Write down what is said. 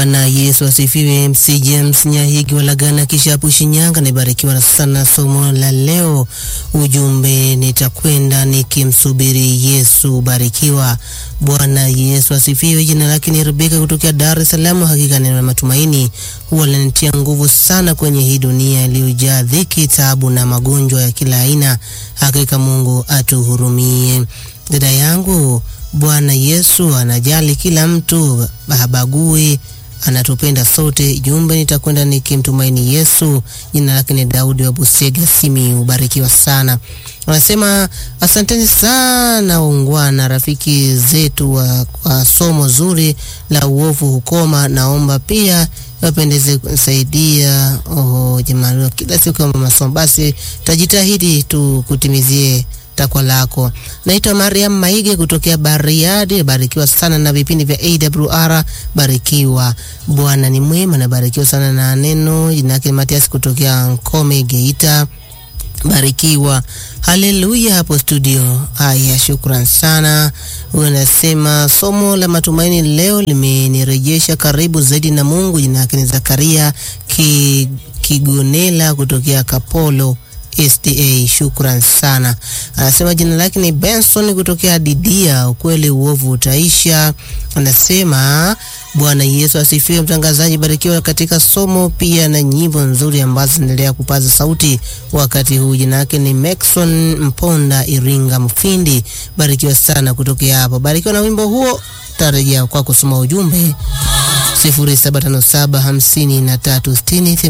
Bwana Yesu asifiwe. MC James Nyahigi Walagana Kishapu Shinyanga, nibarikiwa sana somo la leo. Ujumbe nitakwenda nikimsubiri Yesu. Barikiwa. Bwana Yesu asifiwe. Jina lake ni Rebeka kutokea Dar es Salaam. Hakika neno la matumaini huwa linanitia nguvu sana kwenye hii dunia iliyojaa dhiki, taabu na magonjwa ya kila aina. Hakika Mungu atuhurumie. Dada yangu, Bwana Yesu anajali kila mtu, habagui anatupenda sote. Jumbe nitakwenda nikimtumaini Yesu. Jina lake ni Daudi wa Busega, Simi. Ubarikiwa sana. Wanasema asanteni sana waungwana, rafiki zetu wa, kwa somo zuri la uovu hukoma. Naomba pia wapendeze kusaidia. Oh, jamani, kila siku kama masomo, basi tajitahidi tu kutimizie takwa lako. Naitwa Mariam Maige kutokea Bariadi. Barikiwa sana na vipindi vya AWR. Barikiwa, Bwana ni mwema. Nabarikiwa sana na neno. Jina lake Matias kutokea Nkome, Geita. Barikiwa, haleluya hapo studio. Haya, shukran sana. Huyo anasema somo la matumaini leo limenirejesha karibu zaidi na Mungu. Jina lake ni Zakaria Ki, Kigonela kutokea Kapolo SDA. Shukran sana. Anasema jina lake ni Benson kutokea Didia. Ukweli uovu utaisha. Anasema Bwana Yesu asifiwe. Mtangazaji, barikiwa katika somo pia na nyimbo nzuri ambazo zinaendelea kupaza sauti wakati huu. Jina lake ni Maxon Mponda, Iringa Mfindi. Barikiwa sana kutokea hapo. Barikiwa na wimbo huo. Tarejea kwa kusoma ujumbe 07575360